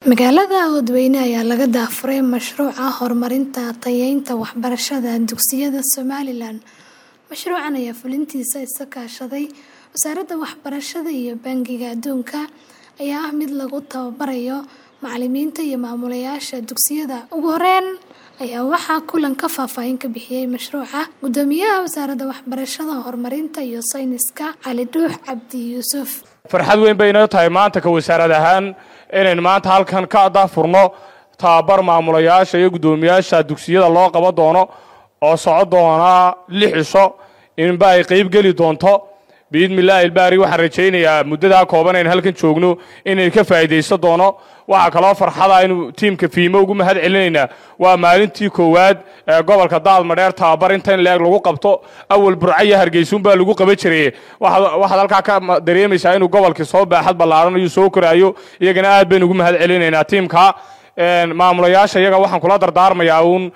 Magaalada Oodweyne ayaa laga daafuray mashruuca horumarinta tayeynta waxbarashada dugsiyada Somalilan. Mashruucan ayaa fulintiisa iska kaashaday Wasaaradda Waxbarashada iyo Bangiga Adduunka, ayaa ah mid lagu tababarayo macallimiinta iyo maamulayaasha dugsiyada. Ugu horeyn ayaa waxaa kulanka faahfaahin ka bixiyay mashruuca Guddoomiyaha Wasaaradda Waxbarashada, Horumarinta iyo Sayniska Cali Dhuux Cabdi Yuusuf. farxad weyn bay inoo tahay maanta ka wasaarad ahaan inaynu maanta halkan ka daafurno tababar maamulayaasha iyo guddoomiyaasha dugsiyada loo qaban doono oo soco doona lix cisho inba ay qayb geli doonto biidmillaahi ilbaari waxaan rajaynayaa muddadaa kooban aynu halkan joogno inaynu ka faa'iidaysan doono waxaa kaloo farxada inuu tiimka fiimo ugu mahad celinaynaa waa maalintii koowaad ee gobolka daadmadheer tababar inta in leeg lagu qabto awal burcaya hargeysuun baa lagu qaban jiray waxaad halkaa ka dareemaysaa inuu gobolkii soo baaxad ballaaran iyo soo koraayo iyagana aad baynu ugu mahad celinaynaa tiimka maamulayaasha iyaga waxaan kula dardaarmayaa uun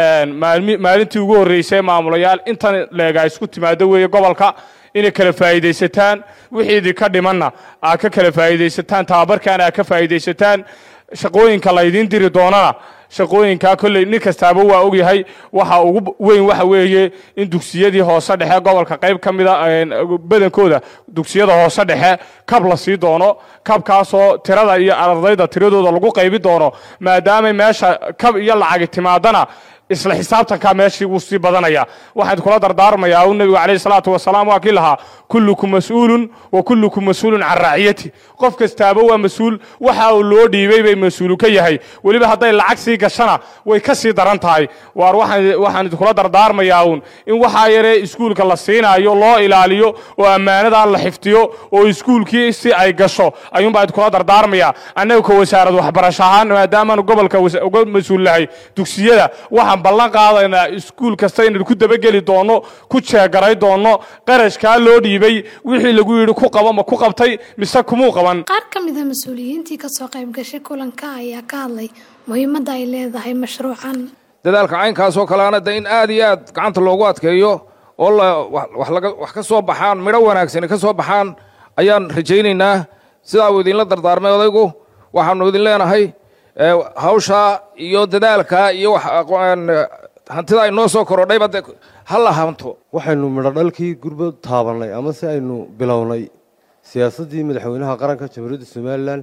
maalintii ugu horreysay maamulayaal intan leega isku timaado weeye gobolka inay kala faa'iidaysataan wixii idinka dhimanna aad ka kala faa'iidaysataan tababarkaana aad ka faa'iidaysataan shaqooyinka laydiin diri doonana shaqooyinkaa kolley nin kastaaba waa ogyahay waxa ugu weyn waxa weeye in dugsiyadii hoose dhexe gobolka qayb ka mida badankooda dugsiyada hoose dhexe kab la sii doono kabkaasoo tirada iyo ardayda tiradooda lagu qaybi doono maadaamay meesha kab iyo lacagi timaadana isla xisaabtankaa meeshii wuu sii badanaya waxaan kula dardaarmayaa uu nebigu calayhi salaatu wasalaam waa kii lahaa kullukum mas-uulun wa kullukum mas-uulun can raaciyati qof kastaaba waa mas-uul waxa uu loo dhiibay bay mas-uulu ka yahay weliba hadday lacag sii gashana way ka sii daran tahay waar waxaan idinkula dardaarmayaa uun in waxaa yaree iskuulka la siinaayo loo ilaaliyo oo ammaanadaa la xifdiyo oo iskuulkii si ay gasho ayuunbaa idinkula dardaarmaya annaga ka wasaarad waxbarasho ahaan maadaamaanu gobolka uga mas-uul nahay dugsiyada waxaan ballan qaadaynaa iskuul kasta inaynu ku dabageli doonno ku jeegaray doonno qarashkaa loo dhiibay wixii lagu yidhi ku qabo ma ku qabtay mise kumuu qaban Qaar ka mid ah mas'uuliyiintii ka soo qayb gashay kulanka ayaa ka hadlay muhiimadda ay leedahay mashruucan. dadaalka caynkaas oo kaleana de in aad iyo aad gacanta loogu adkeeyo oo la wax laga wax ka soo baxaan midho wanaagsani ka soo baxaan ayaan rajaynaynaa sidaa uu idinla dardaarmay odaygu waxaanu idin leenahay hawshaa iyo dadaalka iyo hantida ay noo soo korodhayba de ha la hanto waxaynu midho dhalkii gurba taabannay ama si aynu bilownay siyaasaddii madaxweynaha qaranka jamhuuriyadda somalilan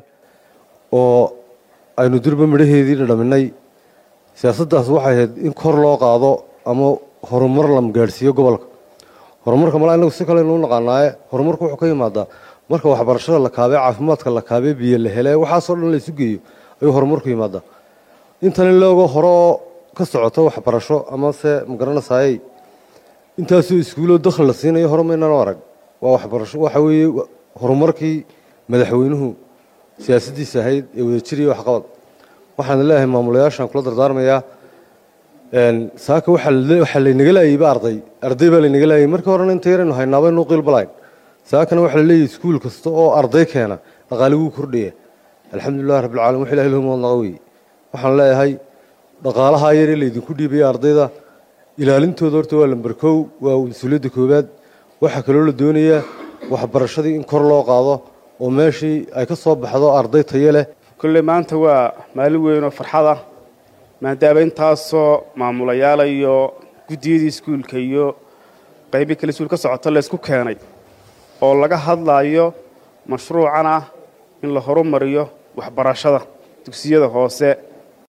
oo aynu durba midhaheedii dhadhaminay siyaasaddaas waxay ahayd in kor loo qaado ama horumar la gaadhsiiyo gobolka horumarka mala inagu si kalenu u naqaanaaye horumarku wuxuu ka yimaadaa marka waxbarashada la kaabee caafimaadka la kaabee biyo la hele waxaasoo dhan la isu geeyo ayuu horumarku yimaadaa intan in looga hore oo ka socoto waxbarasho amase magaranaysaayey intaasoo iskuuloo dakhli la siinayo hore maynano arag waa waxbarasho waxa weeye horumarkii madaxweynuhu siyaasaddiisa ahayd ee wadajiriya waxqabad waxaan leeyahay maamulayaashaan kula dardaarmayaa saaka waxaa laynaga laayayba arday arday baa laynaga laayay markii horena inta yaraynu haynaaba inuu qiilbalayn saakana waxaa la leeyahay iskuul kasta oo arday keena dhaqaali wuu kordhaya alxamdulilah rabbilcalamin wax ilahi lohum wadnaqa weeye waxaan leeyahay dhaqaalahaa yaree laydinku dhiibaya ardayda ilaalintooda horta waa lamber kow waa mas-uuliyadda koowaad waxaa kaloo la doonayaa waxbarashadii in kor loo qaado oo meeshii ay ka soo baxdo arday tayo leh kolley maanta waa maalin weyn oo farxad ah maadaama intaasoo maamulayaala iyo guddiyadii iskuulka iyo qaybi kale iskuul ka socota laysku keenay oo laga hadlaayo mashruucan ah in la horumariyo waxbarashada dugsiyada hoose